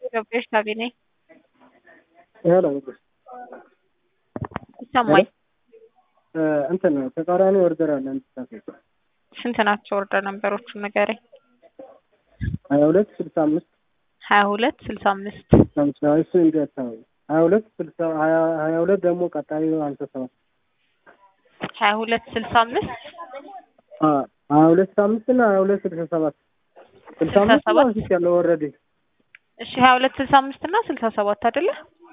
ገባሽ ታገኘ ሄሎ ይሰማኝ። እንትን ተቃራኒ ኦርደር አለ እንድታስገባ ስንት ናቸው ኦርደር ነንበሮቹ ንገረኝ። ሀያ ሁለት ስልሳ አምስት ሀያ ሁለት ስልሳ አምስት ሀምሳ እሱ እንዲህ አካባቢ ሀያ ሁለት ስልሳ ሀያ ሀያ ሁለት ደግሞ ቀጣዩ ሀምሳ ሰባት ሀያ ሁለት ስልሳ አምስት ሀያ ሁለት ስልሳ አምስት እና ሀያ ሁለት ስልሳ ሰባት ስልሳ ስልሳ አምስት ሰባት አንስት ያለው ኦልሬዲ እሺ ሀያ ሁለት ስልሳ አምስት እና ስልሳ ሰባት አይደለ?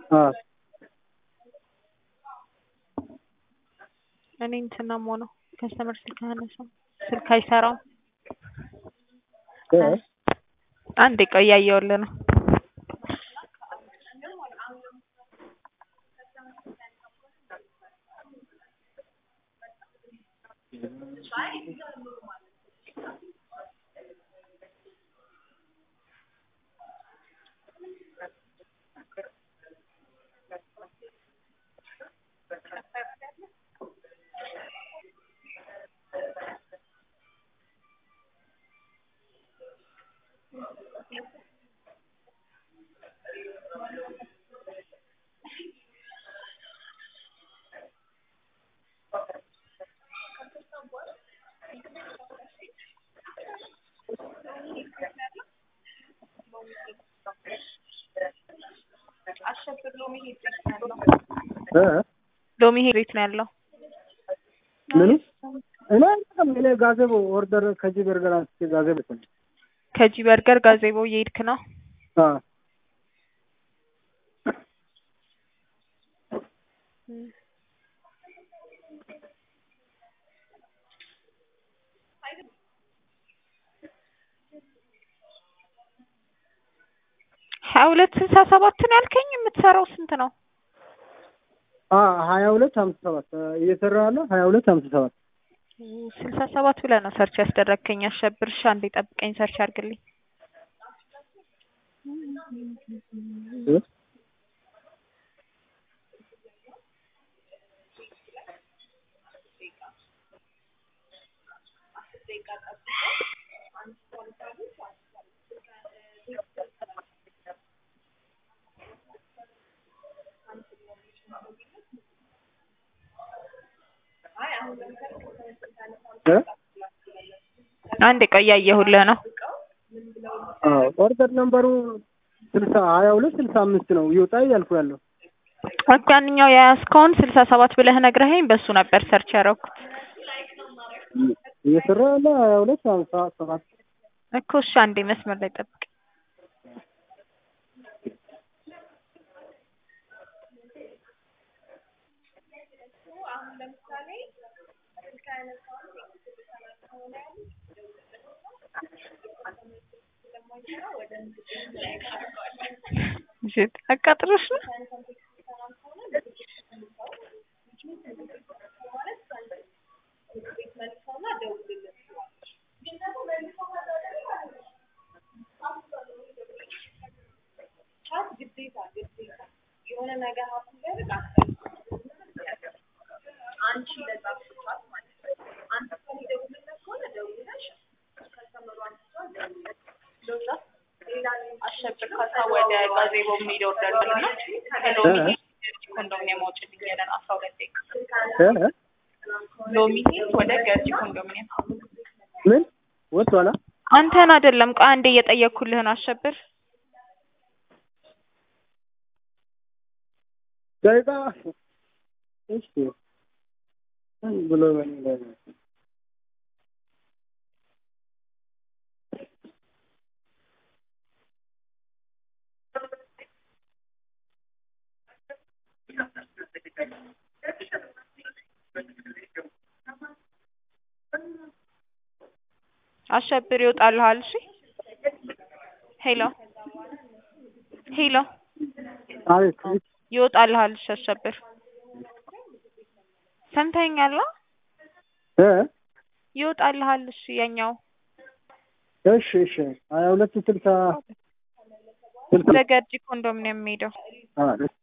እኔ እንትና ነው ከስተመር ስልክ አያነሳም፣ ስልክ አይሰራም። አንዴ ቆይ እያየሁልህ ነው። ሎሚ ሄድ ነው ያለው። ምኑ እኔ አይደለም እኔ ጋዜቦ ኦርደር ከዚህ በርገር አንስቼ ጋዜቦ ነው ከጂ በርገር ጋዜቦ እየሄድክ ነው። አ ሀያ ሁለት ስልሳ ሰባትን ያልከኝ የምትሰራው ስንት ነው? አ ሀያ ሁለት ሀምሳ ሰባት እየሰራ ያለው ሀያ ሁለት ሀምሳ ሰባት ስልሳ ሰባት ብለህ ነው ሰርች ያስደረግከኝ። አሸብርሻ አንዴ ጠብቀኝ፣ ሰርች አድርግልኝ። እ አንዴ ቆይ እያየሁልህ ነው። አዎ ኦርደር ነምበሩ ስልሳ ሀያ ሁለት ስልሳ አምስት ነው ይወጣ እያልኩ ያለው ኦኬ ያንኛው የያዝከውን ስልሳ ሰባት ብለህ ነግረኸኝ በሱ ነበር ሰርች ያደረኩት እየሰራ ያለ ሀያ ሁለት ሀምሳ ሰባት እኮ። እሺ አንዴ መስመር ላይ ጠብቅ። ሽት አቃጥሎሽ ነው? አሸብር ካሳ ወደ ጋዜቦ የሚሄድ ኦርደር ነው እና ከሎሚ ኮንዶሚኒየም አውጭልኝ ያለን አስራ ሁለት ደቂቃ እ ሎሚ ሂድ ወደ ገርጂ ኮንዶሚኒየም ምን ወጥቷላ? አንተን አይደለም ቆይ አንዴ እየጠየኩልህ ነው አሸብር ደቂቃ እሺ ብሎ ምን አሸብር ይወጣልሃል። እሺ ሄሎ ሄሎ አቤት ይወጣልሃል። እሺ አሸብር ሰምተኸኛል? እ ይወጣልሃል። እሺ ያኛው እሺ እሺ ሀያ ሁለት ስልሳ ስልሳ ወደ ገርጂ ኮንዶሚኒየም የሚሄደው አ